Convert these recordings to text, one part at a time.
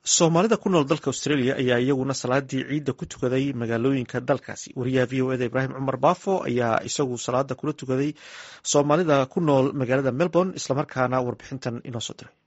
soomaalida ku nool dalka australia ayaa iyaguna salaadii ciidda ku tukaday magaalooyinka dalkaasi wariyaha v o eda ibraahim cumar baafo ayaa isagu salaada kula tukaday soomaalida ku nool magaalada melbourne islamarkaana warbixintan inoo soo diray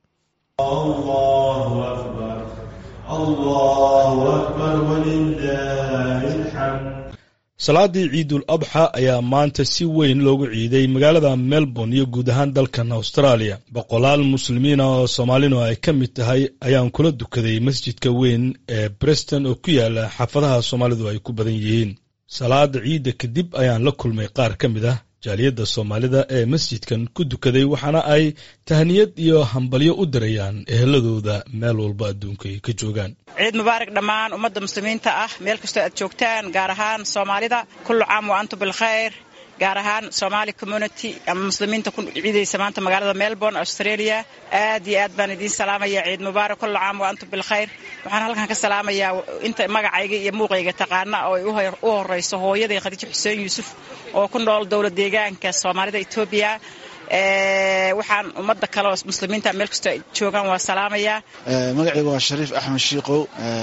salaadii ciidul adxa ayaa maanta si weyn loogu ciiday magaalada melbourne iyo guud ahaan dalkan australia boqolaal muslimiina oo soomaalinu ay ka mid tahay ayaan kula dukaday masjidka weyn ee breston oo ku yaala xaafadaha soomaalidu ay ku badan yihiin salaada ciidda kadib ayaan la kulmay qaar ka mid ah jaaliyadda soomaalida ee masjidkan ku dukaday waxaana ay tahniyad iyo hambalyo u dirayaan eheladooda meel walba adduunka ay ka joogaan ciid mubaarak dhammaan ummadda muslimiinta ah meel kastoo aad joogtaan gaar ahaan soomaalida kullu caam wa antum bilkhayr gaar ahaan somaali community ama muslimiinta ku ciidaysa maanta magaalada melbourne australia aad iyo aad baan idiin salaamaya ciid mubaarak kullu caam wa antum bilkhayr waxaan halkan ka salaamayaa inta magacayga iyo muuqayga taqaana oo ay u horeyso hooyaday khadiijo xuseen yuusuf oo ku nool dowlad deegaanka soomaalida etoobiya waxaan ummadda kale oo muslimiinta meel kastoo ay joogaan waa salaamayaa magacayga waa shariif axmed shiikow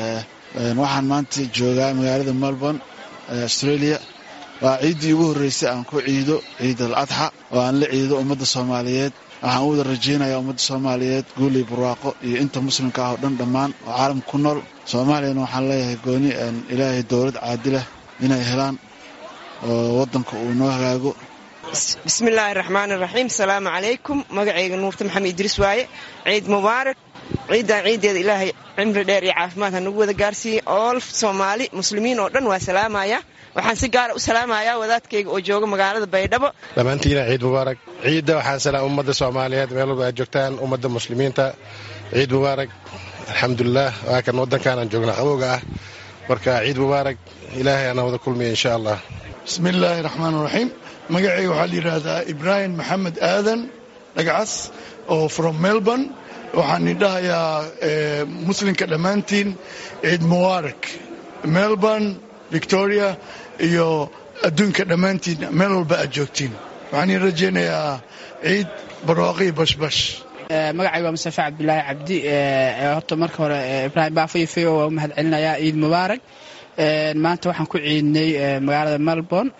waxaan maanta joogaa magaalada melbourne australia waa ciiddii ugu horreysay aan ku ciido ciid al adxa oo aan la ciido ummadda soomaaliyeed waxaan u wada rajaynayaa ummadda soomaaliyeed guuley barwaaqo iyo inta muslimka ah oo dhan dhammaan oo caalamka ku nool soomaaliyana waxaan leeyahay gooni ilaahay dowlad caadilah inay helaan oo waddanka uu noo hagaago bismillaahi raxmaan iraxiim asalaamu calaykum magacayga nuurta maxamed idriis waaye ciid mubaarak ciiddan ciiddeeda ilaahay cimri dheer iyo caafimaad ha nagu wada gaarsiiye ool soomaali muslimiin oo dhan waa salaamaya waxaan si gaara u salaamayaa wadaadkayga oo jooga magaalada baydhabo dhammaantiina ciid mubaarak ciidda waxaan salaam ummadda soomaaliyeed meel walba aad joogtaan ummadda muslimiinta ciid mubaarak alxamdulilah waa kan waddankaanan joogna qabowga ah marka ciid mubaarak ilaahay ana wada kulmiya insha allah bismillaahi raxmaan raxiim magacayga waxaa la yidhaahdaa ibraahim maxamed aadan dhagcas oo from melbourne waxaan idhahayaa muslimka dhammaantiin ciid mubaarak melbourne victoria iyo adduunka dhammaantiin meel walba aad joogtiin waxaan ii rajaynayaa ciid barwaaqii bashbash magacayga waa mustafa cabdulaahi cabdi horta marka hore ibraahim baafo iyo feo waa u mahad celinayaa ciid mubaarak maanta waxaan ku ciidnay magaalada melbourne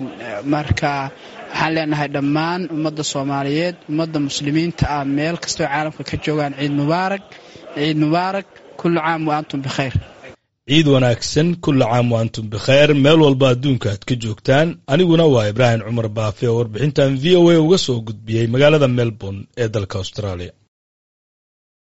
marka waxaan leenahay dhammaan ummadda soomaaliyeed ummadda muslimiinta ah meel kastoo caalamka ka joogaan ciid mubaarak ciid mubaarak kullu caam wa antum bikhayr ciid wanaagsan kulla caam wa antum bikhayr meel walba adduunka aad ka joogtaan aniguna waa ibraahim cumar baafe oo warbixintan v o a uga soo gudbiyey magaalada melbourne ee dalka australia